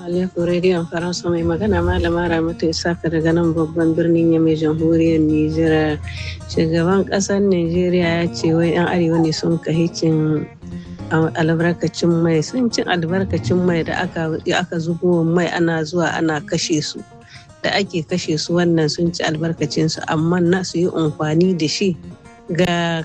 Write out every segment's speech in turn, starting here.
alaikum rediyon faransa mai magana malama ramatu isaka daga nan babban birnin yamai jamhuriyar nijar shugaban kasar nigeria ya ce wai yan arewa ne sun kahicin albarkacin mai sun cin albarkacin mai da aka zubo mai ana zuwa ana kashe su da ake kashe su wannan sun ci albarkacinsu amma na su yi amfani da shi ga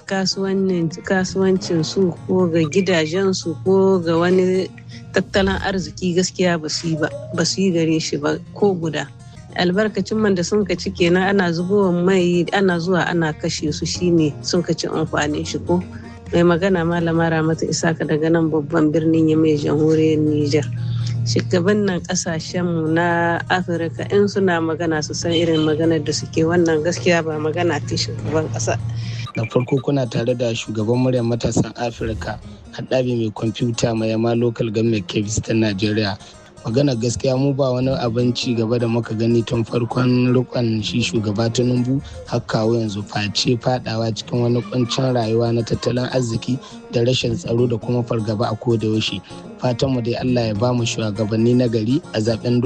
kasuwancin su ko ga gidajensu ko ga wani tattalin arziki gaskiya ba su yi gare shi ba ko guda albarkacin man da sun ka ci kenan ana zubowa mai ana zuwa ana kashe su shine sun ka ci amfanin shi ko mai magana malama ramata isaka daga nan babban birnin ya mai jamhuriyar niger shugabannin kasashenmu na afirka in suna magana su san irin maganar da suke wannan gaskiya ba magana ta shugaban kasa da farko kuna tare da shugaban muryar matasan afirka haɗabi mai kwamfuta mai yama local government kebis ta najeriya magana gaskiya mu ba wani abin ci gaba da muka gani tun farkon rikon shi shugaba tinubu har kawo yanzu face fadawa cikin wani kuncin rayuwa na tattalin arziki da rashin tsaro da kuma fargaba a koda yaushe fatan mu dai Allah ya ba mu shugabanni na gari a zaben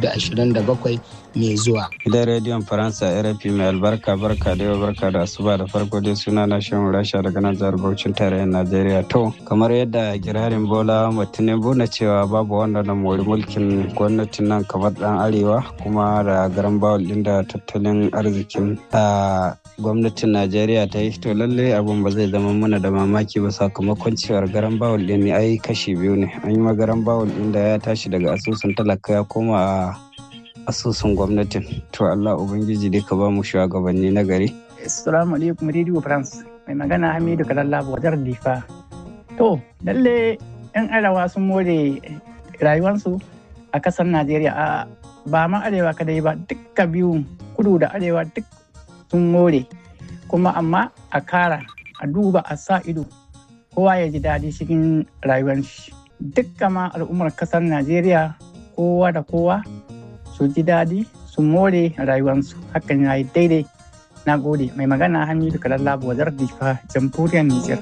2027 mai zuwa gidan rediyon faransa rfi mai albarka barka da yau barka da asuba da farko dai suna na shan rasha daga nan jihar bauchin tarayyar najeriya to kamar yadda girarin bola tinubu na cewa babu wanda na mori mulkin gwamnatin nan kamar dan arewa kuma da garan bawul din da tattalin arzikin gwamnatin najeriya ta yi to lallai abun ba zai zama mana da mamaki ba sakamakon cewar garan bawul din ne ai kashi biyu ne an yi magaran bawul din da ya tashi daga asusun talaka ya koma a asusun gwamnatin to allah ubangiji dai ka ba mu shugabanni na gari assalamu alaikum radio france mai magana hamidu kalalla wajar difa to lalle yan arewa sun more rayuwarsu a kasar najeriya a ba ma arewa kadai ba dukka biyu kudu da arewa duk sun more kuma amma a kara a duba a sa ido kowa ya ji daɗi cikin rayuwar shi dukkan ma al'ummar kasar najeriya kowa da kowa su ji daɗi su more rayuwarsu hakan ya yi daidai na gode mai magana hamidu kalalla wazar difa jamhuriyar nijar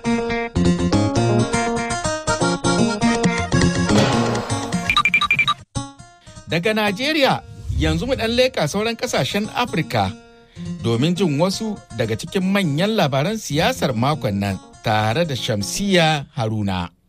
daga najeriya yanzu mu ɗan leƙa sauran ƙasashen afirka domin jin wasu daga cikin manyan labaran siyasar makon nan tare da shamsiya haruna